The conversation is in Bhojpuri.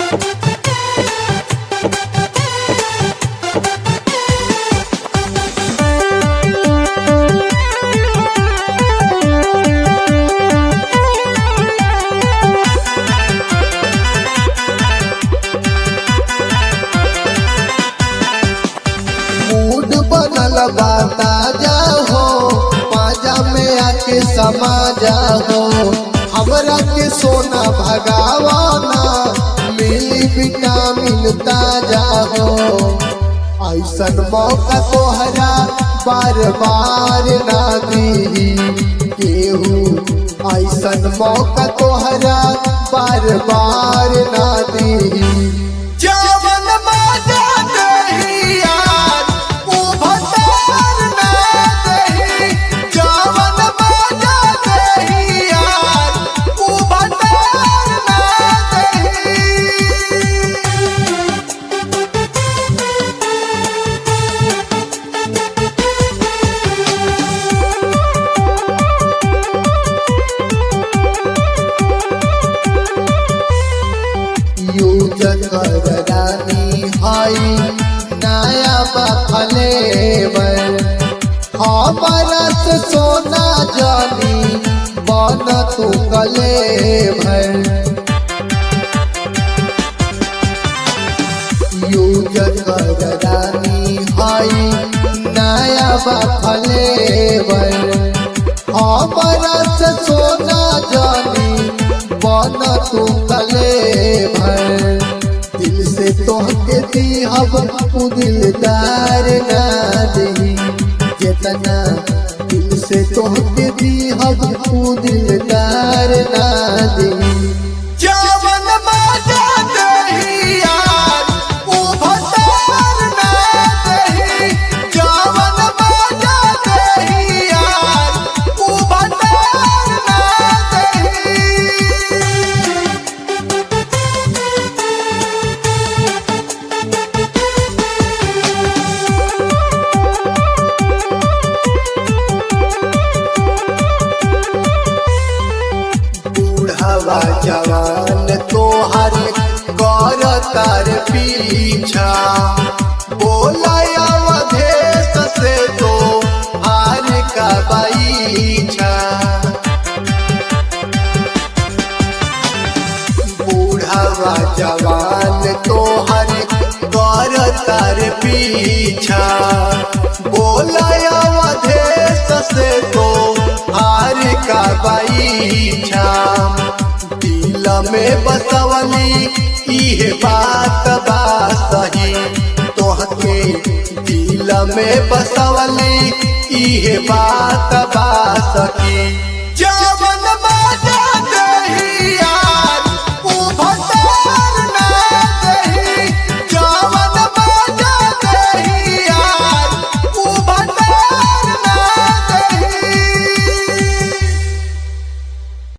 मूड बनल बा ताजा हो पाजा में आके समा जाओ हमरा के सोना भगावाना मिली विटामिन ताजा हो ऐसन मौका तोहरा बार बार ना दी केहू ऐसन मौका तोहरा बार बार ना दी जवन बाजा दही यार उ भतार ना दही जवन बाजा दही यार उ भतार ना दही यूज कर रानी हाई नया बफलेवर हमारा से सोना जानी बन तू गले भर यूज कर रानी हाई नया बफलेवर हमारा से सोना जानी बन तू गले भर दिल से तोहके दी हम उ दिलदार ना दही जितना दिल से तोहके दी हम उ दिलदार ना दही जवन बाजा दही यार उ भतार ना दही जवन बाजा दही यार उ भतार ना दही बूढ़वा जवान तोहर कर तार पीछा बोला अवधेश से तो हार का बैछा बूढ़वा जवान तोहर कर तार पीछा बोला अवधेश से तो हार का बैछा दिल में बसवली इहे बात बा सही तोहके दिल में बसवली इहे बात बा सही